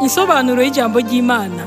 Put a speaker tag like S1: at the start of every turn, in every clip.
S1: Insobanuro y'ijambo ry'Imana.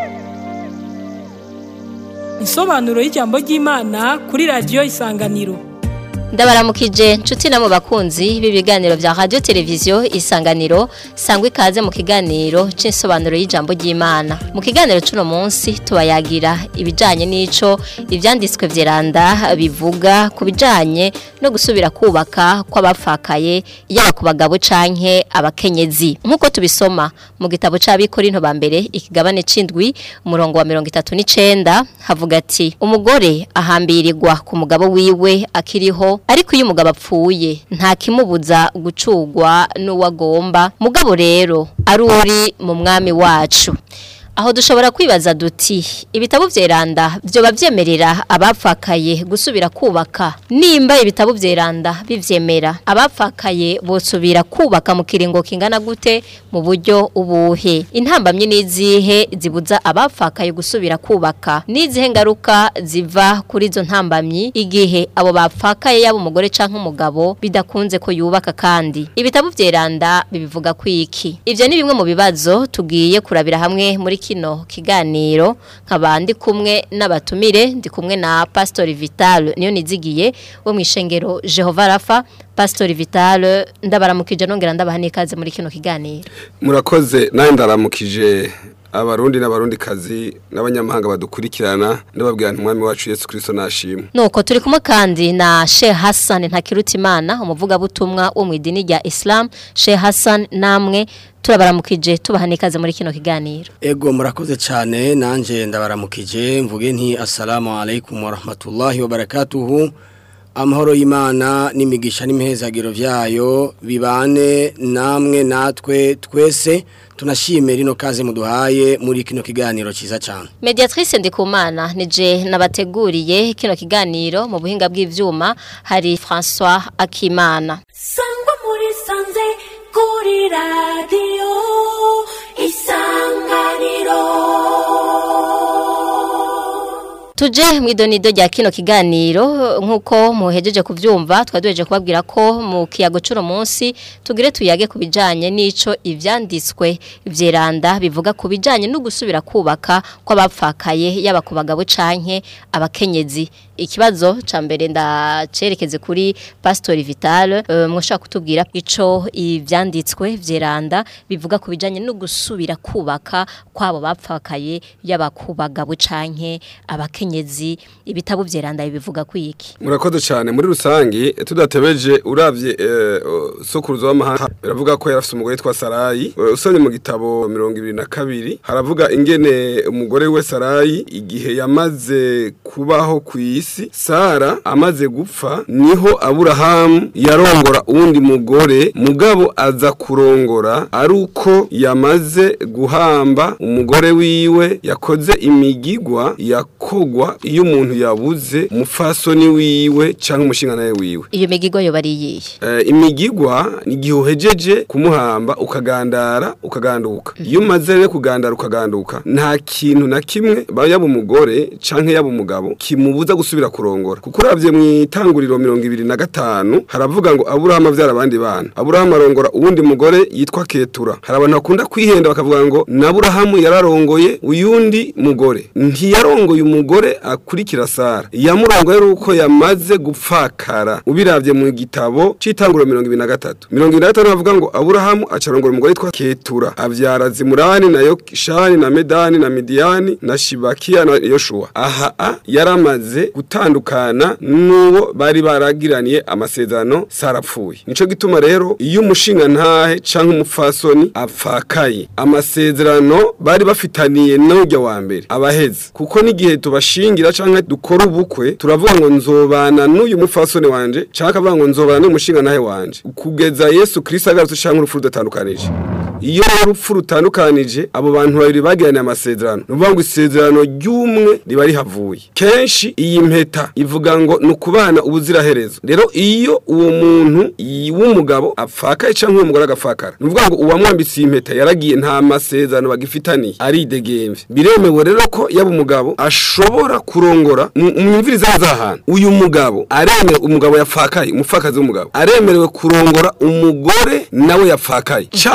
S1: Insobanuro y'ijambo ry'Imana kuri radio Isanganiro.
S2: ndabaramukije nshuti na mu bakunzi b'ibiganiro bya radio televiziyo isanganiro sangwa ikaze mu kiganiro c'insobanuro y'ijambo ry'Imana mu kiganiro cuno munsi tubayagira ibijanye n'ico ivyanditswe vyeranda bivuga ku bijanye no gusubira kubaka kw'abapfakaye yaba ku bagabo canke abakenyezi nk'uko tubisoma mu gitabo c'abikorinto ba mbere ikigabane c'indwi umurongo wa mirongo itatu n'icenda havuga ati umugore ahambirirwa ku mugabo wiwe akiriho ariko iyo umugabo apfuye nta kimubuza gucugwa n'uwagomba mugabo rero ari uri mu mwami wacu aho dushobora kwibaza duti ibitabo vyeranda vyoba vyemerera abapfakaye gusubira kubaka nimba ibitabo vyeranda bivyemera abapfakaye bosubira kubaka mu kiringo kingana gute mu buryo ubuhe intambamye n'izihe zibuza abapfakaye gusubira kubaka n'izihe ngaruka ziva kuri izo ntambamyi igihe abo bapfakaye yaba umugore canke umugabo bidakunze ko yubaka kandi ibitabo vyeranda bibivuga kwiki ivyo ni bimwe mu bibazo tugiye kurabira hamwe muri kino kiganiro nkabandi kumwe n'abatumire ndi kumwe na Pastor Vital niyo nizigiye wo mwishengero Jehova Rafa Pastor Vital ndabaramukije nongera ndabaha nikaze muri kino kiganiro
S3: murakoze nawe ndaramukije abarundi n'abarundi kazi n'abanyamahanga badukurikirana ndababwira nti umwami wacu Yesu Kristo nashimwe
S2: nuko turi kumwe kandi na Sheikh Hassan Ntakirutimana umuvugabutumwa wo mu idini rya Islam Sheikh Hassan namwe turabaramukije tubaha nikaze muri kino kiganiro
S4: Ego murakoze cyane nanje ndabaramukije mvuge nti assalamu alaikum wa rahmatullahi wa barakatuhu amahoro y'Imana n'imigisha n'imihezagiro vyayo bibane namwe natwe twese tunashimira ino kaze muduhaye muri kino kiganiro ciza cyane
S2: Mediatrice Ndikumana nije nabateguriye kino kiganiro mu buhinga bw'ivyuma hari François Akimana
S5: sangwa muri sanze kuri radiyo isanganiro
S2: Tuje mwidonido rya kino kiganiro nkuko muhejeje kuvyumva twaduheje kubabwira ko mu kiyago cuno munsi tugire tuyage kubijanye nico ivyanditswe vyeranda bivuga kubijanye no gusubira kubaka kw'abapfakaye yaba ku bagabo canke abakenyezi ikibazo ca mbere ndacerekeze kuri Pastor Vital uh, mwoshaka kutubwira ico ivyanditswe vyeranda bivuga kubijanye no gusubira kubaka kwabo bapfakaye yaba ku bagabo canke abakenyezi abakenyezi ibitabo vyeranda bivuga kwiki
S3: murakoze cyane muri rusangi tudatebeje uravye uh, sokuruzo w'amahanga biravuga ko yarafise umugore yitwa Sarayi uh, usomye mu gitabo 22 haravuga ingene umugore we Sarayi igihe yamaze kubaho ku isi Sara amaze gupfa niho Aburahamu yarongora uwundi mugore mugabo aza kurongora ari uko yamaze guhamba umugore wiwe yakoze imigigwa yakogwa iyo umuntu yabuze umufasoni wiwe cyangwa umushinga nawe wiwe
S2: iyo migigwa yo bariyiye
S3: uh, imigigwa ni igihe uhejeje kumuhamba ukagandara ukaganduka iyo umaze rero kugandara ukaganduka nta kintu na kimwe yaba umugore canke yaba umugabo kimubuza gusubira kurongora kuko uravye mu itanguriro mirongo ibiri na gatanu haravuga ngo aburahamu avyara abandi bana aburahamu arongora uwundi mugore yitwa ketura hari abantu bakunda kwihenda bakavuga ngo naburahamu yararongoye uyundi mugore ntiyarongoye umugore akurikira sara yamurongoye ari uko yamaze gupfakara ubiravye mu gitabo c'itanguriro mirongo ibiri na gatatu mirongo ibiri na gatanu bavuga ngo aburahamu acarongora umugore yitwa ketura avyara zimurani na yokishani na medani na midiyani na shibakiya na yoshuwa aha a yaramaze gutandukana n'uwo bari baragiraniye amasezerano sarapfuye nico gituma rero iyo umushinga ntahe canke umupfasoni apfakaye amasezerano bari bafitaniye n'urya wa mbere abaheze kuko n'igihe tubashingira canke dukora ubukwe turavuga ngo nzobana n'uyu mupfasoni wanje canke akavuga ngo nzobana n'uyu mushinga ntahe wanje kugeza Yesu Kristo agarutse canke urupfu rudatandukanije iyo urupfu rutandukanije abo bantu babiri bagiranye amasezerano nuvuga ngo isezerano ry'umwe riba rihavuye kenshi iyi mpeta ivuga ngo ni ukubana ubuziraherezo rero iyo uwo muntu w'umugabo apfakaye cyangwa uwo mugore agapfakara ni ukuvuga ngo uwamwambitse iyi mpeta yaragiye nta masezerano bagifitaniye aridegemvye biremewe rero ko yaba umugabo ashobora kurongora umwumviriza ahantu uyu mugabo aremewe umugabo yapfakaye umupfakazi w'umugabo aremerewe kurongora umugore nawe yapfakaye cyangwa aremewe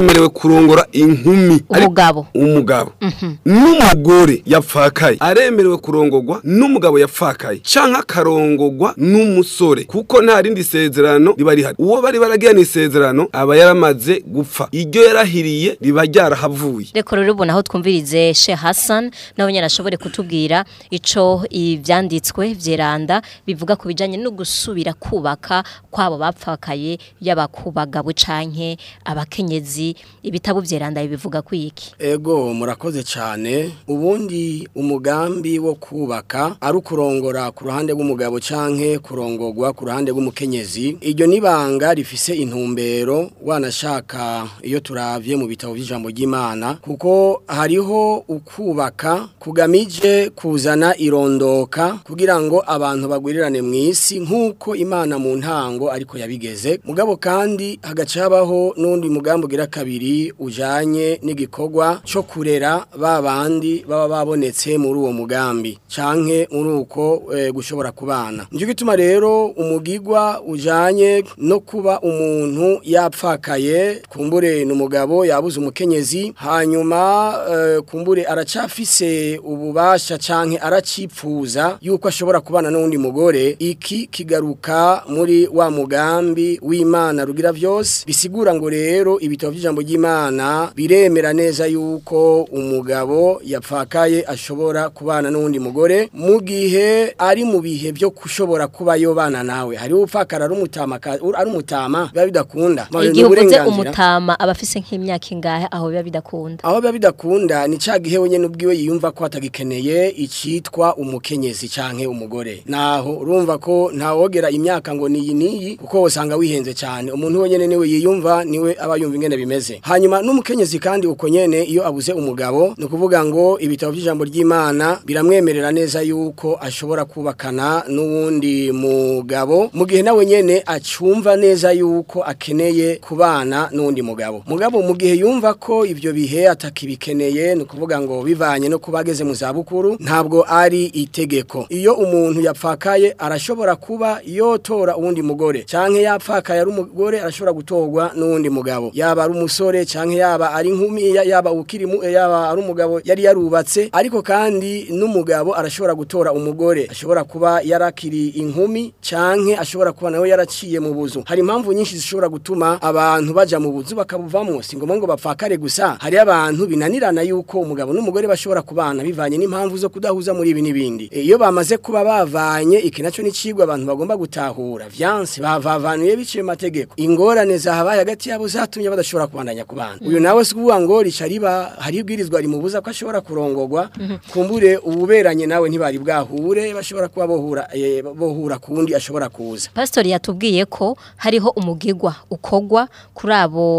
S3: aremerewe kurongora inkumi Ari-
S2: Umugabo.
S3: umugabo n'umugore yapfakaye aremerewe kurongorwa n'umugabo yapfakaye canke akarongorwa n'umusore kuko nta rindi sezerano riba rihari uwo bari baragirana isezerano aba yaramaze gupfa iryo yarahiriye riba ryarahavuye
S2: reko rero ubona aho twumvirize she Hassan nawe nyine ashobore kutubwira ico ivyanditswe vyeranda bivuga ku bijanye no gusubira kubaka kwabo bapfakaye yaba ku bagabo canke abakenyezi ibitabo vyeranda bivuga kwiki
S4: Ego murakoze cyane ubundi umugambi wo kubaka ari ukurongora ku ruhande rw'umugabo canke kurongorwa ku ruhande rw'umukenyezi iryo nibanga rifise intumbero wanashaka iyo turavye mu bitabo by'ijambo ry'Imana kuko hariho ukubaka kugamije kuzana irondoka kugira ngo abantu bagwirirane mu isi nk'uko Imana mu ntango ariko yabigeze mugabo kandi hagaca habaho n'undi mugambi ugira kabiri ujanye n'igikorwa cyo kurera ba bandi baba babonetse muri uwo mugambi canke muri uko e, gushobora kubana nicyo gituma rero umugigwa ujanye no kuba umuntu yapfakaye kumbure n'umugabo yabuze umukenyezi hanyuma e, kumbure aracafise ububasha canke aracipfuza yuko ashobora kubana n'undi mugore iki kigaruka muri wa mugambi w'Imana rugira vyose bisigura ngo rero ibitabo by'ijambo ry'Imana biremera neza yuko umugabo yapfakaye ashobora kubana n'undi mugore mu gihe ari mu bihe byo kushobora kuba yobana nawe hari upfakara ari umutama ka- ari umutama biba bidakunda Ma- ni
S2: igihe uvuze
S4: uburenganzira.
S2: umutama aba afise nk'imyaka ingahe aho biba bidakunda
S4: aho biba bidakunda ni ca gihe wenyine ubwiwe yiyumva ko atagikeneye icitwa umukenyezi canke umugore naho urumva ko ntawogera imyaka ngo niyi niyi kuko usanga wihenze cyane umuntu wenyine niwe yiyumva niwe aba yumva ingene bimeze hanyuma n'umukenyezi kandi uko nyene iyo abuze umugabo ni ukuvuga ngo ibitabo by'ijambo ry'Imana biramwemerera neza yuko ashobora kubakana n'uwundi mugabo mu gihe nawe nyene acumva neza yuko akeneye kubana n'undi mugabo mugabo mu gihe yumva ko ivyo bihe atakibikeneye ni ukuvuga ngo bivanye no kuba ageze mu zabukuru ntabwo ari itegeko iyo umuntu yapfakaye arashobora kuba yotora uwundi mugore canke yapfakaye ari umugore arashobora gutorwa n'uwundi mugabo yaba ari umusore canke yaba ari inkumi ya- yaba ukiri mu- yaba ari umugabo yari yarubatse ariko kandi n'umugabo arashobora gutora umugore ashobora kuba yarakiri inkumi canke ashobora kuba nawe yaraciye mu buzu hari impamvu nyinshi zishobora gutuma abantu baja mu buzu bakabuvamo si ngombwa ngo bapfakare gusa hari abantu binanirana yuko umugabo n'umugore bashobora kubana bivanye n'impamvu zo kudahuza muri ibi n'ibindi E, iyo bamaze kuba bavanye iki naco ni cigwa abantu bagomba gutahura vyanse bavavanuye biciye mu mategeko ingorane zahabaye hagati yabo zatumye badashobora kubandanya kubana uyu nawe si kuvuga ngo rica riba hari ibwirizwa rimubuza ko ashobora kurongorwa kumbure ububeranye nawe ntibari bwahure bashobora kuba bohura eh, bohura kundi ashobora kuza
S2: Pastori yatubwiye ko hariho umugigwa ukogwa kuri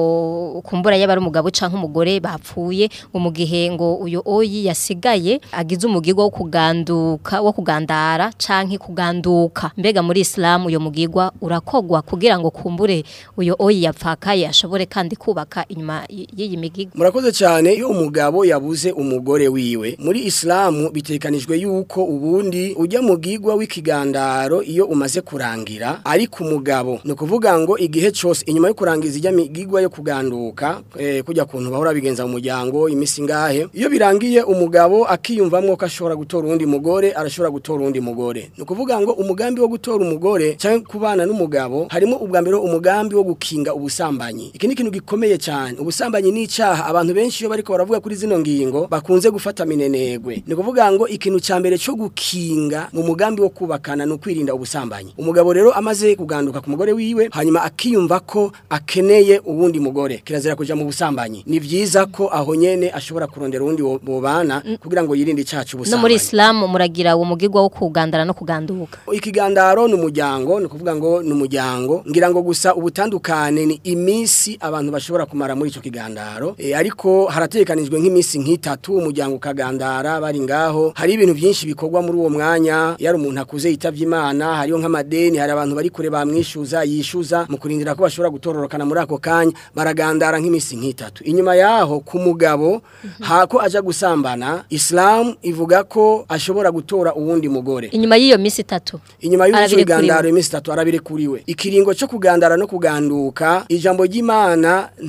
S2: abo kumbura yaba ari umugabo canke umugore bapfuye ngo mu gihe ngo uyo oyi yasigaye agize umugigwa wo kuganduka wo kugandara canke kuganduka mbega muri Islam uyo mugigwa urakogwa kugira ngo kumbure uyo oyi yapfakaye ashobore kandi kubaka inyuma y- y'iyi migigwa
S4: murakoze cyane iyo umugabo yabuze umugore wiwe muri islamu bitekanijwe yuko ubundi ujya mu gigwa w'ikigandaro iyo umaze kurangira ariko umugabo ni ukuvuga ngo igihe cyose inyuma yo kurangiza ijya migigwa yo kuganduka eh, kujya kuntu bahora bigenza mu muryango imisi ngahe iyo birangiye umugabo akiyumvamwo ko ashobora gutora uwundi mugore arashobora gutora uwundi mugore ni ukuvuga ngo umugambi wo gutora umugore cyangwa kubana n'umugabo harimo ubwa mbere umugambi wo gukinga ubusambanyi iki ni ikintu gikomeye cyane ubusambanyi ni icyaha abantu benshi iyo bariko baravuga kuri zino ngingo bakunze gufata minenegwe ni ukuvuga ngo ikintu cya mbere cyo gukinga mu mugambi wo kubakana ni ukwirinda ubusambanyi umugabo rero amaze kuganduka ku mugore wiwe hanyuma akiyumva ko akeneye uwundi mugore kirazira kuja mu busambanyi ni vyiza ko aho nyene ashobora kurondera uwundi wo- bobana kugira ngo yirinde icyaha
S2: no muri
S4: cy'ubusambanyi
S2: Islam muragira uwo mugigwa wo kugandara no kuganduka
S4: ikigandaro ni umuryango ni ukuvuga ngo ni umuryango ngira ngo gusa ubutandukane ni iminsi abantu bashobora kumara muri icyo kigandaro e, ariko haratekanijwe nk'iminsi nk'itatu umuryango ukagandara bari ngaho hari ibintu byinshi bikorwa muri uwo mwanya yari umuntu akuze yitavye imana hariho nk'amadeni hari abantu bari kure bamwishuza yishuza mu kurindira ko bashobora gutororokana muri ako kanya baragandara nk'iminsi nk'itatu inyuma yaho ku mugabo hako aja gusambana islam ivuga ko ashobora gutora uwundi mugore
S2: inyuma y'iyo misi itatu
S4: inyuma y'ubuzo
S2: Arabirekuriwe.
S4: bigandaro iminsi itatu arabirekuriwe ikiringo cyo kugandara no kuganduka ijambo ry'imana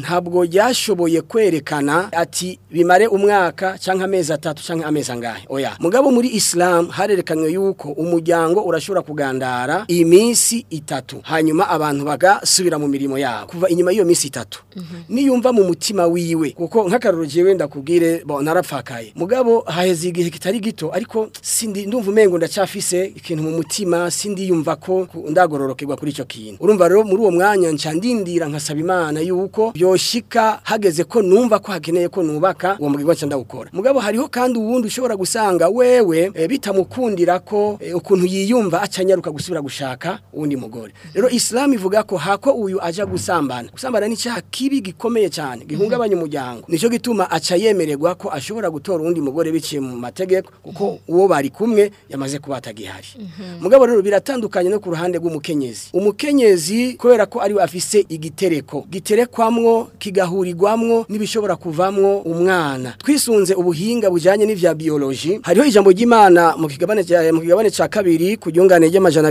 S4: ntabwo ryashoboye kwerekana ati bimare umwaka cyangwa amezi atatu cyangwa amezi angahe oya mugabo muri Islam harerekanywe yuko umuryango urashobora kugandara iminsi itatu hanyuma abantu bagasubira mu mirimo yabo kuva inyuma y'iyo minsi itatu niyumva mu mutima wiwe kuko nk'akaroro jewe ndakubwire bo narapfakaye mugabo haheze igihe kitari gito ariko sindi ndumva umengo ndacafise ikintu mu mutima sindi yumva ko ku- ndagororokerwa kuri ico kintu urumva rero muri uwo mwanya nca ndindira nkasaba imana yuko byoshika hageze ko numva ko hakeneye ko nubaka uwo mugirwa nca ndawukora mugabo hariho kandi uwundi ushobora gusanga wewe e, bitamukundira ko e, ukuntu yiyumva acanyaruka gusubira gushaka uwundi mugore rero islam ivuga ko hako uyu aja gusambana gusambana ni cyaha kibi gikomeye cyane gihungabanya umuryango nico gituma aca yemererwa ko ashobora gutora uwundi mugore biciye mu mategeko kuko uwo bari kumwe yamaze kuba atagihari mugabo rero biratandukanye no ku ruhande rw'umukenyezi umukenyezi kubera ko ariwe afise igitereko giterekwamwo kigahurirwamwo n'ibishobora kuvamwo umwana twisunze ubuhinga bujanye n'ivya biology hariho ijambo ry'Imana mu kigabane cya mu kigabane ca kabiri ku ryungane ry'amajana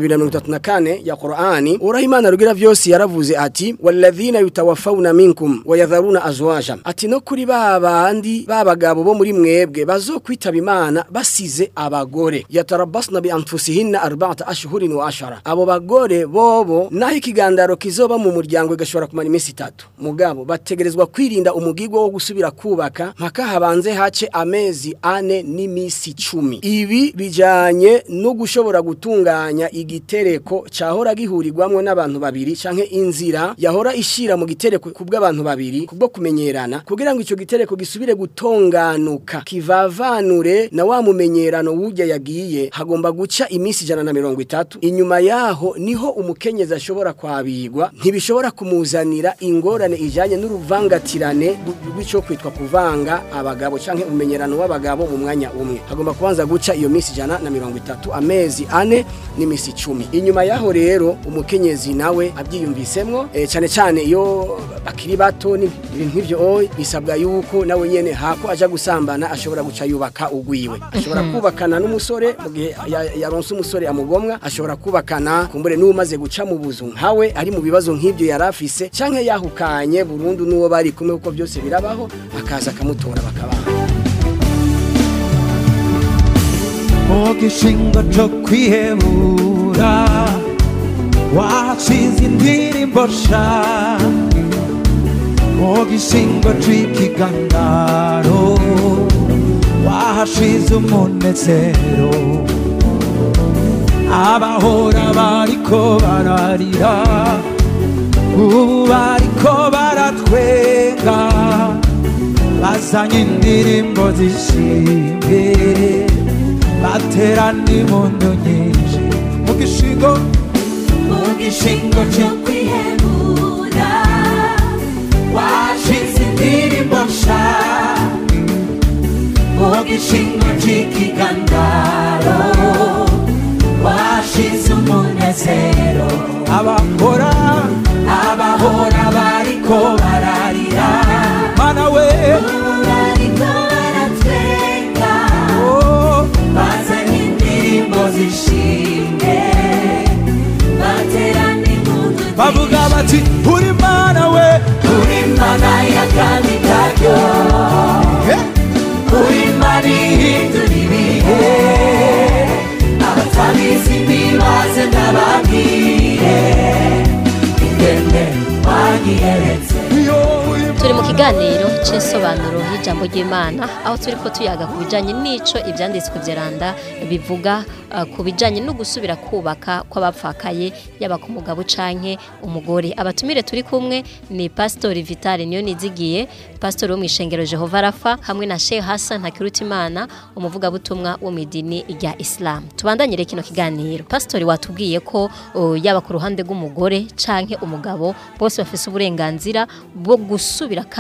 S4: 234 ya Qur'ani uraho Imana rugira vyose yaravuze ati walladhina yutawaffawna minkum wayadharuna azwaja ati no kuri babandi babagabo bo muri mwebwe bazokwitaba Imana basize abagore yatarabasna bi anfusihinna arba'ata ashhurin wa ashara abo bagore bobo naho ikigandaro kizoba mu muryango igashobora kumara iminsi itatu mugabo bategerezwa kwirinda umugigwa wo gusubira kubaka mpaka habanze hace amezi ane n'imisi cumi ibi bijanye no gushobora gutunganya igitereko cahora gihurirwamwo n'abantu babiri canke inzira yahora ishira mu gitereko kubw'abantu babiri kubwo kumenyerana kugira ngo ico gitereko gisubire gutonganuka kivavanure na wa mumenyerano wujya yagiye hagomba guca imisi ijana na mirongo itatu inyuma yaho niho umukenyezi ashobora kwabigwa ntibishobora kumuzanira ingorane ijanye n'uruvangatirane rw'ico kwitwa kuvanga abagabo canke umenyerano w'abagabo mu mwanya umwe hagomba kubanza guca iyo misi ijana na mirongo itatu amezi ane n'imisi icumi inyuma yaho rero umukenyezi nawe abyiyumvisemwo e, cane cane iyo bakiri bato ni- ibintu nk'ivyo oye bisabwa yuko nawe nyene hako aja gusambana ashobora guca yubaka ugwiwe ashobora kubakana n'umusore mu gihe ya- yaronse umusore amugomwa ashobora kubakana kumbure n'umaze guca mu buzu nkawe ari mu bibazo nk'ibyo yarafise canke yahukanye burundu n'uwo bari kumwe kuko byose birabaho akaza akamutora bakabana
S6: mu gishingo cyo kwihebura washize indirimbo sha mu gishingo cy'ikigandaro wahashize umunezero abahora bariko bararira ubu bariko baratwenga bazanye indirimbo zishimye baterana impundu nyinshi mu gishingo mu gishingo cyo
S5: kwihebura
S6: washize indirimbo nsha mu gishingo cy'ikigandaro washize umunezero abahora abahora bariko bararira mana we
S5: bariko baratwenga
S6: oh,
S5: bazanye indirimbo zishimye baterana impundu
S6: bavuga bati uri mana we
S5: uri mana y'akandi karyo
S6: Eh,
S5: uri mana ihindura ibihe abatabizi ntibaze ndababwire ingene wanyiyeretse
S6: iyo uri
S2: turi mu kiganiro cy'insobanuro y'ijambo ry'imana aho turi ko tuyaga ku bijyanye n'ico ibyanditswe byaranda bivuga uh, ku bijyanye no gusubira kubaka kw'abapfakaye yaba ku mugabo canke umugore abatumire turi kumwe ni pasitori vitale niyo nizigiye pasitori wo mu ishengero jehova rafa hamwe na shehe hasan hakirutimana umuvugabutumwa wo mu idini rya isilamu tubandanyire kino kiganiro pasitori watubwiye ko uh, yaba ku ruhande rw'umugore canke umugabo bose bafise uburenganzira bwo gusubira kandi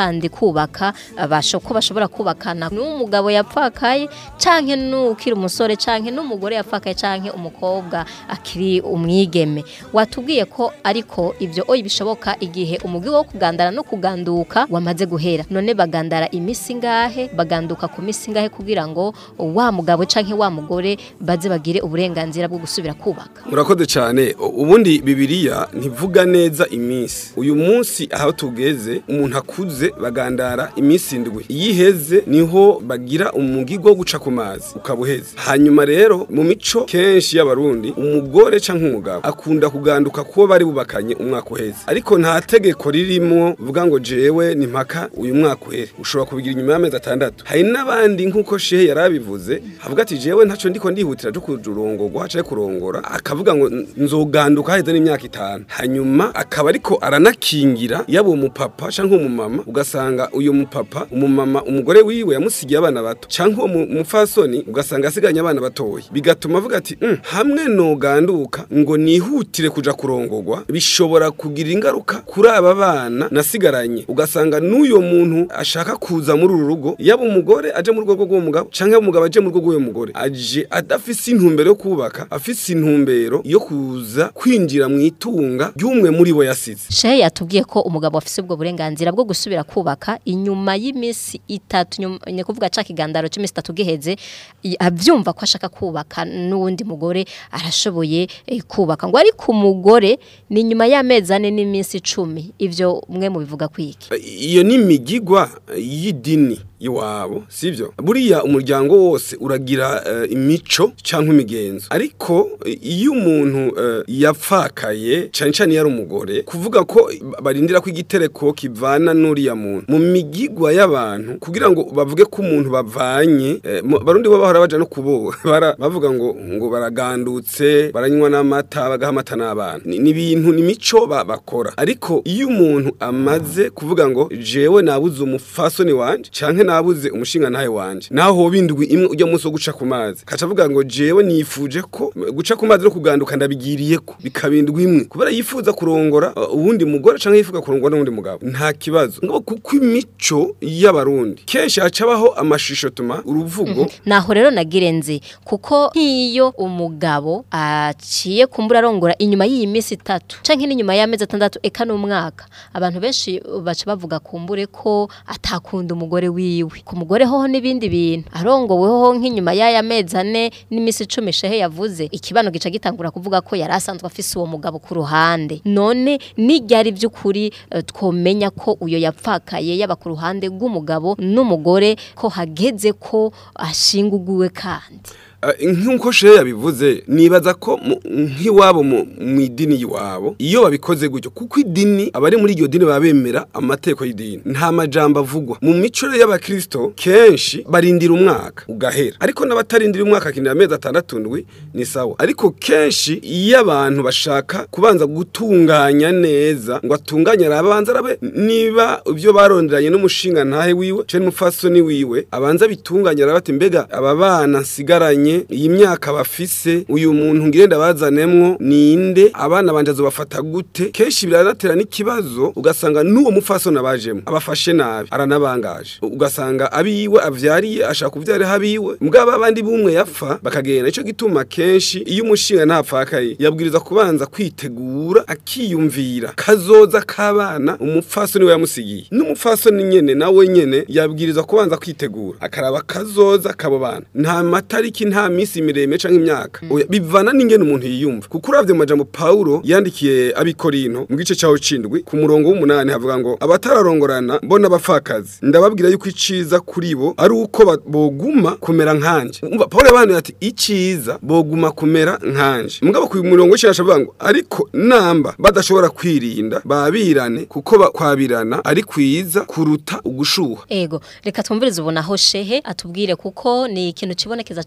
S2: kandi kubaka basho ko bashobora kubakana n'umugabo yapfakaye canke n'ukiri umusore canke n'umugore yapfakaye canke umukobwa akiri umwigeme watubwiye ko ariko ivyo oyi bishoboka igihe umugi wo kugandara no kuganduka wamaze guhera none bagandara imisi ngahe baganduka ku misi ngahe kugira ngo wa mugabo canke wa mugore baze bagire uburenganzira bwo gusubira kubaka
S3: murakoze cyane U- ubundi bibiliya ntivuga neza iminsi uyu munsi aho tugeze umuntu akuze bagandara iminsi indwi iyo iheze niho bagira umugigwa wo guca ku mazi ukaba uheze hanyuma rero mu mico kenshi y'abarundi umugore canke umugabo akunda kuganduka kuba bari bubakanye umwaka uheze ariko nta tegeko ririmo vuga ngo jewe ni mpaka uyu mwaka uhere ushobora kubigira inyuma y'amezi atandatu hari n'abandi nk'uko shehe yari abivuze havuga ati jewe ntaco ndiko ndihutira cyo kurongorwa hacaye kurongora akavuga ngo nzoganduka haheze n'imyaka itanu hanyuma akaba ariko aranakingira yaba umupapa canke umumama ugasanga uyu mupapa umumama umugore wiwe yamusigiye abana bato canke uwo mu- mupfasoni ugasanga asiganye abana batoya bigatuma avuga ati "Mm, hamwe noganduka ngo nihutire kuja kurongorwa bishobora kugira ingaruka kuri aba bana nasigaranye ugasanga n'uyo muntu ashaka kuza muri uru rugo yaba umugore aje mu rugo rw'uwo mugabo canke yaba umugabo aje mu rugo rw'uwo mugore aje adafise intumbero yo kubaka afise intumbero yo kuza kwinjira mu itunga ry'umwe muri bo yasize
S2: Shehe yatubwiye ko umugabo afise ubwo burenganzira bwo gusubira kubaka inyuma y'imisi itatu nyuma- ni kuvuga ca kigandaro c'imisi itatu giheze i- avyumva ko ashaka kubaka n'uwundi mugore arashoboye eh, kubaka ngo ariko umugore ni nyuma y'amezi ane n'iminsi icumi ivyo mwe mubivuga kwiki
S3: iyo ni imigigwa y'idini iwabo sivyo buriya umuryango wose uragira eh, imico cyangwa imigenzo ariko eh, iyo umuntu eh, yapfakaye cyane cyane iyo ari umugore kuvuga ko barindira ko igitereko kivana n'uriya muntu mu migigwa y'abantu kugira ngo bavuge ko umuntu bavanye eh, mu- barundi bo bahora baja no kubo bara- bavuga ngo ngo baragandutse baranywa n'amata bagaha amata n'abana ni ni ibintu ni imico ba- bakora ariko iyo umuntu amaze kuvuga ngo jewe nabuze umufasoni wanje canke nabuze umushinga ntahe wanje naho hoba indwi imwe ujya munsi wo guca ku mazi kaca avuga ngo jewe nifuje ko guca ku mazi no kuganduka ndabigiriyeko bikaba indwi imwe kubera yifuza kurongora uh, uwundi mugore canke yifuza kurongora n'uwundi mugabo nta kibazo ngo kuko imico y'abarundi kenshi hacabaho amashusho tuma uruvugo
S2: naho rero nagirenze kuko nk'iyo umugabo aciye kumbura arongora inyuma y'iyi minsi itatu canke n'inyuma y'amezi atandatu eka n'umwaka abantu benshi baca bavuga kumbure ko atakunda umugore wiwe ku mugore hoho n'ibindi bintu arongoweho nk'inyuma y'aya mezi ane n'iminsi icumi shehe yavuze ikibano gica gitangura kuvuga ko yari asanzwe afise uwo mugabo ku ruhande none n'iryari by'ukuri eh, twomenya ko uyo yapfakaye yaba ku ruhande rw'umugabo n'umugore ko hageze ko ashinguguwe kandi
S3: Eh, nk'uko shehe yabivuze nibaza ko mu- nk'iwabo mu mu idini y'iwabo iyo babikoze gutyo kuko idini abari muri iryo dini baba bemera amategeko y'idini nta majambo avugwa mu mico rero y'abakristo kenshi barindira umwaka ugahera ariko n'abatarindira umwaka akinira amezi atandatu ndwi ni sawa ariko kenshi iyo abantu bashaka kubanza gutunganya neza ngo atunganye arabanza arabe niba ibyo baronderanye n'umushinga ntahe wiwe cyo n'umufasoni wiwe abanza bitunganye arabati mbega aba bana nsigaranye iyi myaka bafise uyu muntu ngirenda bazanemwo ninde abana banje azobafata gute kenshi biranatera n'ikibazo ugasanga n'uwo mufasoni abajemo abafashe nabi aranabangaje ugasanga abiwe avyariye ashaka kuvyara abiwe mugabo abandi bumwe yapfa bakagenda ico gituma kenshi iyo umushinga ntapfakaye yabwiriza kubanza kwitegura akiyumvira kazoza k'abana umupfasoni we yamusigiye n'umupfasoni nyene nawe nyene yabwiriza kubanza kwitegura akaraba kazoza kabo bana nta matariki nta misi miremire canke imyaka Oya, bivana n'ingene umuntu yiyumva kuko uravye mu majambo Paulo yandikiye abikorinto mu gice caho cindwi ku murongo w'umunani havuga ngo abatararongorana mbona abapfakazi ndababwira yuko iciza kuri bo ari uko ba- boguma kumera nkanje umva Paulo yabahanuye ati iciza boguma kumera nkanje mugabo ku murongo w'icyaha avuga ngo ariko namba badashobora kwirinda babirane kuko ba- kwabirana ari kwiza kuruta ugushuha
S2: ego reka twumvirize ubu naho shehe atubwire kuko ni ikintu kibonekeza cyane mu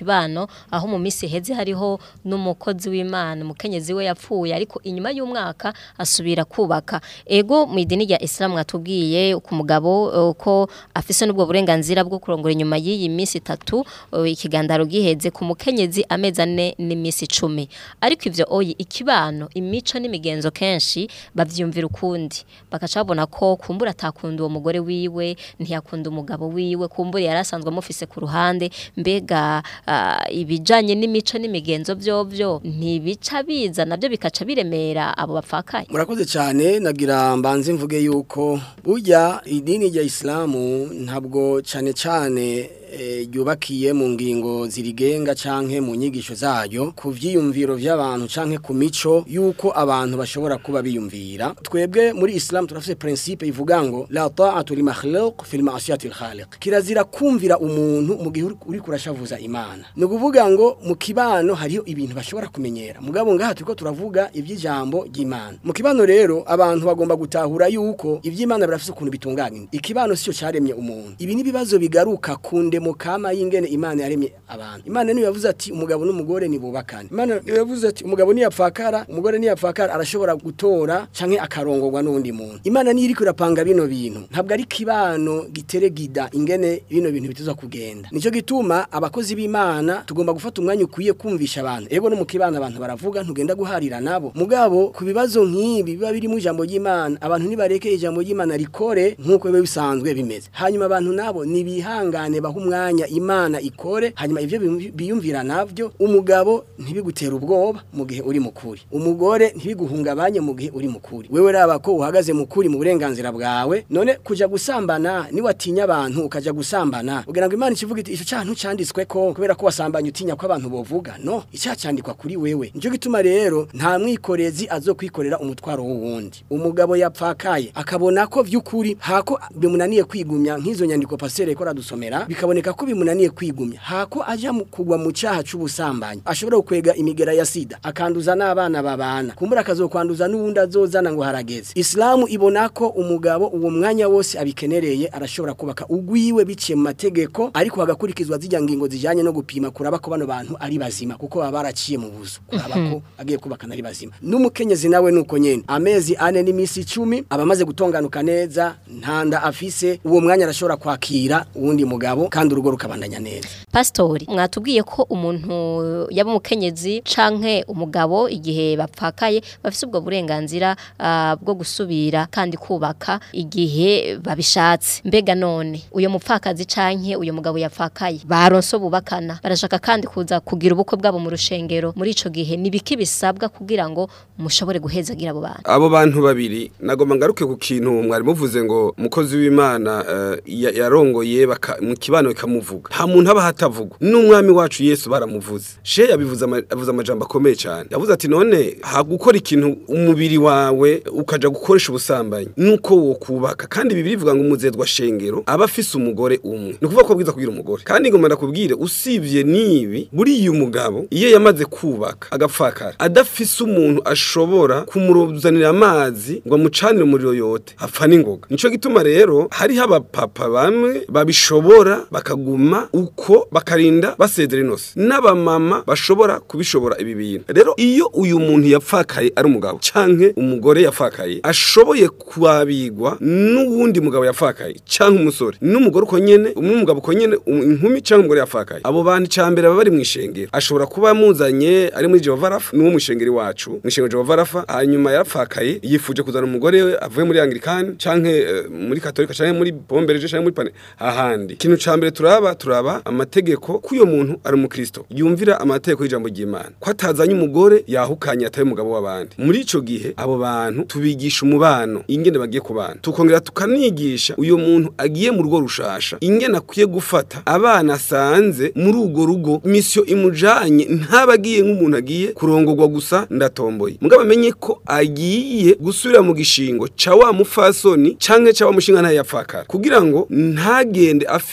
S2: kibano aho mu minsi heze hariho n'umukozi w'Imana umukenyezi we yapfuye ariko inyuma y'umwaka asubira kubaka ego mu idini rya Islam mwatubwiye ku mugabo uh, ko afise n'ubwo burenganzira bwo kurongora inyuma y'iyi minsi itatu uh, ikigandaro giheze ku mukenyezi amezi ane n'iminsi icumi ariko ivyo oyi ikibano imico n'imigenzo kenshi bavyumvira ukundi bakaca babona ko kumbura atakunda uwo mugore wiwe ntiyakunda umugabo wiwe kumbura yarasanzwe amufise ku ruhande mbega ah, ibijanye n'imico n'imigenzo vyovyo ntibica biza navyo bikaca biremera abo bapfakaye
S4: murakoze cyane nagira mbanze mvuge yuko burya idini rya isilamu ntabwo cyane cyane eh, ryubakiye mu ngingo zirigenga canke mu nyigisho zayo ku vyiyumviro vy'abantu canke ku mico yuko abantu bashobora kuba biyumvira twebwe muri islam turafise principe ivuga ngo la ta'atu li makhluq fil ma'siyati al khaliq kirazira kumvira umuntu mu gihe uri- uri kurashavuza imana ni ukuvuga ngo mu kibano hariho ibintu bashobora kumenyera mugabo ngaha turiko turavuga ivy'ijambo ry'imana mu kibano rero abantu bagomba gutahura yuko ivy'imana birafise ukuntu bitunganye ikibano sico caremye umuntu ibi ni bibazo bigaruka ku ndemo kama y'ingene imana yaremye abantu imana niyo yavuze ati umugabo n'umugore nibubakane imana niyo yavuze ati umugabo niyapfakara umugore niyapfakara arashobora gutora canke akarongorwa n'undi muntu imana niyo iriko irapanga bino bintu ntabwo ari kibano gitere gida ingene bino bintu bituza kugenda nico gituma abakozi b'imana tugomba gufata umwanya ukwiye kumvisha abantu ego no mu kibano abantu baravuga ntugenda guharira nabo mugabo ku bibazo nk'ibi biba biri mu ijambo ry'imana abantu nibareke ijambo ry'imana rikore nk'uko biba bisanzwe bimeze hanyuma abantu nabo nibihangane baha umwanya imana ikore hanyuma ivyo biyumvi- biyumvira navyo umugabo ntibigutera ubwoba mu gihe uri mukuri umugore ntibiguhungabanye mu gihe uri mukuri wewe raba ko uhagaze mukuri mu burenganzira bwawe none kuja gusambana niwatinya abantu ukaja gusambana ugira ngo imana ikivuga iti ico cantu canditswe ko kubera ko wasambanye utinya ko abantu bovuga no ica candikwa kuri wewe nico gituma rero nta mwikorezi azokwikorera umutwaro w'uwundi umugabo yapfakaye akabona ko vy'ukuri hako bimunaniye kwigumya nk'izo nyandiko pasere ko radusomera bikaboneka ko bimunaniye kwigumya hako aja mu kugwa mu cyaha c'ubusambanyi ashobora gukwega imigera ya sida akanduza n'abana babana kumbura akazokwanduza n'uwundi azozana ngo harageze islamu ibona ko umugabo uwo mwanya wose abikenereye arashobora kubaka ugwiwe biciye mu mategeko ariko hagakurikizwa zijya ngingo zijanye no gupima kuraba ko bano bantu ari bazima kuko baba baraciye mu buzu kuraba ko agiye kubakana ari bazima n'umukenyezi nawe nuko nyene amezi ane n'imisi icumi aba amaze gutonganuka neza ntanda afise uwo mwanya arashobora kwakira uwundi mugabo kandi urugo rukabandanya neza
S2: Pastori mwatubwiye ko umuntu yaba umukenyezi canke umugabo igihe bapfakaye bafise ubwo burenganzira ah, bwo gusubira kandi kubaka igihe babishatse mbega none uyo mupfakazi canke uyo mugabo yapfakaye baronso bubakana barashaka kandi kuza kugira ubukwe bwabo mu rushengero muri ico gihe nibiki bisabwa kugira ngo mushobore guhezagira abo bantu
S3: abo bantu babiri nagomba ngaruke ku kintu mwari muvuze ngo umukozi w'imana eh, ya- yarongoye baka- mu kibano bikamuvuga nta muntu aba hatavuga n'umwami wacu yesu baramuvuze she yabivuze ama- avuze amajambo akomeye cyane yavuze ati none hagukora ikintu umubiri wawe ukaja gukoresha ubusambanyi nuko wo kubaka kandi bibiri bivuga ngo umuzezwa shengero aba afise umugore umwe ni ukuvuga ko bwiza kugira umugore kandi ngomba ndakubwire usibye nibi buriya umugabo iyo yamaze kubaka agapfakara adafise umuntu ashobora kumuruzanira amazi ngo amucanire umuriro yote apfa n'ingoga nico gituma rero hariho abapapa bamwe babishobora bakaguma uko bakarinda basezera inose n'abamama bashobora kubishobora ibi bintu rero iyo uyu muntu yapfakaye ari umugabo canke umugore yapfakaye ashoboye kwabigwa n'uwundi mugabo yapfakaye canke umusore n'umugore uko nyene n'umugabo uko nyene um- inkumi canke umugore yapfakaye abo bantu cambere baba bari mw'ishengero ashobora kuba amuzanye ari muri Jehova Rafa n'uwo mw'ishengero iwacu mw'ishengero Jehova Rafa hanyuma yarapfakaye yifuje kuzana umugore we avuye muri Anglikani canke eh, muri Katolika canke muri Bombereje canke muri Pane ahandi ikintu cambere turaba turaba amategeko k'uyo muntu ari umukristo yumvira amategeko y'ijambo ry'Imana ko atazanye umugore yahukanye atari umugabo w'abandi muri ico gihe abo bantu tubigisha umubano ingene bagiye kubana tukongera tukanigisha uyo muntu agiye mu rugo rushasha ingene akwiye gufata abana asanze muri urwo rugo misio imujanye ntabagiye nk'umuntu agiye kurongorwa gusa ndatomboye mugabo amenye ko agiye gusubira mu gishingo ca wa mufasoni canke ca wa mushinga ntaye yapfakara kugira ngo ntagende afise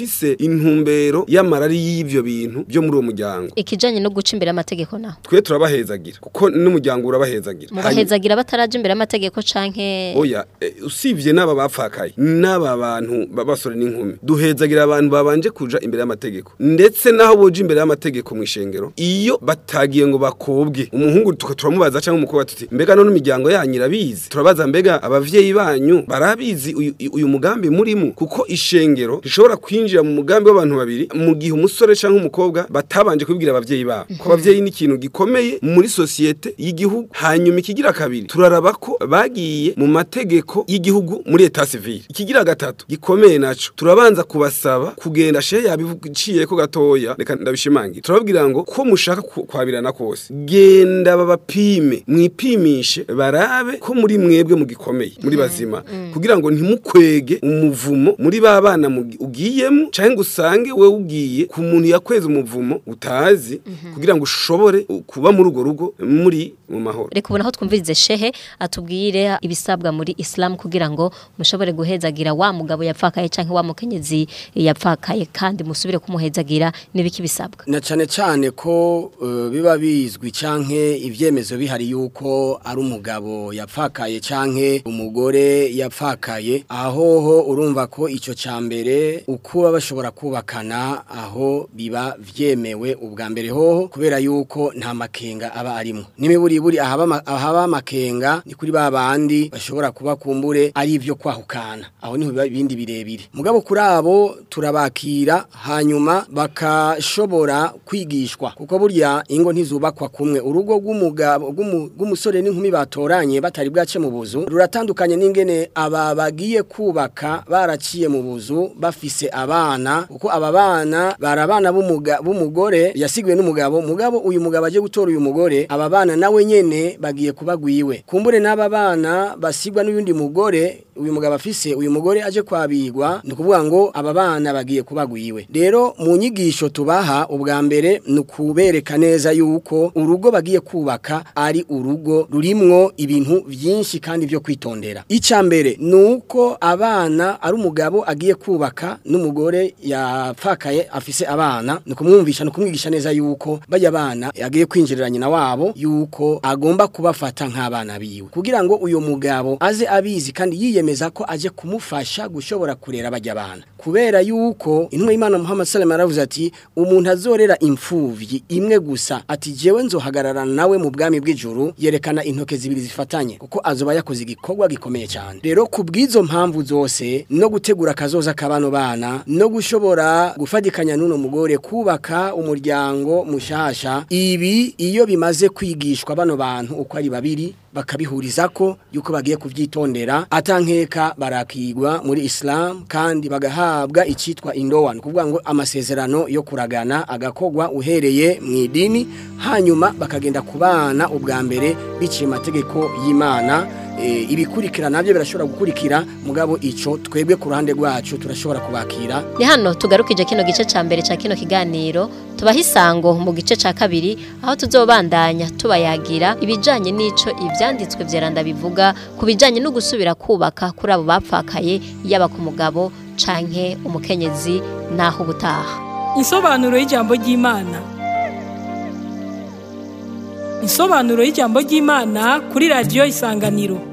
S3: intumbero y'amarari y'ivyo bintu byo muri uwo muryango
S2: ikijanye no guca imbere y'amategeko naho
S3: twe turabahezagira kuko n'umuryango urabahezagira Hanyuma-
S2: mubahezagira bataraje imbere y'amategeko canke
S3: oya eh, usibye n'aba bapfakaye n'aba bantu b'abasore n'inkumi duhezagira abantu babanje kuja imbere y'amategeko ndetse naho boje imbere y'amategeko mu ishengero iyo batagiye ngo bakobwe umuhungu tuka turamubaza cyangwa umukobwa tuti mbega none imiryango yanyu irabizi turabaza mbega abavyeyi banyu barabizi uyu, uyu mugambi murimo kuko ishengero rishobora kwinjira mu mugambi w'abantu babiri mu gihe umusore cyangwa umukobwa batabanje kubibwira abavyeyi babo ko abavyeyi ni ikintu gikomeye muri sosiyete y'igihugu hanyuma ikigira kabiri turaraba ko bagiye mu mategeko y'igihugu muri eta civile ikigira gatatu gikomeye naco turabanza kubasaba kugenda shehe yabiciye ko gatoya reka ndabishimangira turababwira ngo ko mushaka ku- kwabirana kose genda babapime mwipimishe barabe ko muri mwebwe mu gikomeye muri bazima kugira ngo ntimukwege umuvumo muri ba bana mugi- ugiyemo cyangwa ngo usange we ugiye ku muntu yakweze umuvumo utazi kugira ngo ushobore uh, kuba muri urwo rugo muri mu mahoro
S2: reka ubona aho twumvirize shehe atubwire ibisabwa muri Islam kugira ngo mushobore guhezagira wa mugabo yapfakaye canke wa mukenyezi yapfakaye kandi musubire kumuhezagira nibiki bisabwa
S4: na cyane cyane ko eh, biba bizwi canke ivyemezo bihari yuko ari umugabo yapfakaye canke umugore yapfakaye ahoho urumva ko ico cambere ukuba bashobora kubakana aho biba vyemewe ubwa mbere hoho kubera yuko nta makenga aba arimo n'imiburiburi ahaba ama- ahaba amakenga ni kuri ba bandi bashobora kuba kumbure ari ivyo kwahukana aho niho biba ibindi birebire mugabo kuri abo turabakira hanyuma bakashobora kwigishwa kuko burya ingo ntizubakwa kumwe urugo rw'umugabo rw'umu- rw'umusore n'inkumi batoranye batari bwace mu buzu ruratandukanye n'ingene aba bagiye kubaka baraciye mu buzu bafise abana kuko aba bana bari abana b'umuga- b'umugore yasigiwe n'umugabo mugabo uyu mugabo aje gutora uyu mugore aba bana nawe nyene bagiye kubagwiwe kumbure n'aba bana basigwa n'uyundi mugore uyu mugabo afise uyu mugore aje kwabigwa ni ukuvuga ngo aba bana bagiye kubagwiwe rero mu nyigisho tubaha ubwa mbere ni ukubereka neza yuko urugo bagiye kubaka ari urugo rurimwo ibintu byinshi kandi byo kwitondera icya mbere ni uko abana ari umugabo agiye kubaka n'umugore yapfakaye afise abana ni ukumwumvisha ni ukumwigisha neza yuko bajya abana agiye kwinjirira nyina wabo yuko agomba kubafata nk'abana biwe kugira ngo uyu mugabo aze abizi kandi yiyemeza ko aje kumufasha gushobora kurera bajya abana kubera yuko intumwa y'Imana Muhammad sallallahu alaihi wasallam ati umuntu azorera imfuvyi imwe gusa ati jewe nzohagarara nawe mu bwami bw'ijuru yerekana intoke zibiri zifatanye kuko azoba yakoze igikorwa gikomeye cyane rero ku bw'izo mpamvu zose no gutegura akazoza k'abano bana no gushobora gufatikanya n'uno mugore kubaka umuryango mushasha ibi iyo bimaze kwigishwa bano bantu uko ari babiri bakabihuriza ko yuko bagiye kuvyitondera atankeka barakigwa muri Islam kandi bagahabwa icitwa indowa ni kuvuga ngo amasezerano yo kuragana agakogwa uhereye mu idini hanyuma bakagenda kubana ubwa mbere biciye amategeko y'Imana e, ibikurikira nabyo birashobora gukurikira mugabo ico twebwe ku ruhande rwacu turashobora kubakira
S2: ni hano tugarukije kino gice ca mbere ca kino kiganiro tubaha isango mu gice ca kabiri aho tuzobandanya tubayagira ibijanye n'ico ivyanditswe vyeranda bivuga ku bijanye no gusubira kubaka kuri abo bapfakaye yaba ku mugabo canke umukenyezi naho ubutaha
S1: Insobanuro y'ijambo ry'Imana. Insobanuro y'ijambo ry'Imana kuri radio Isanganiro.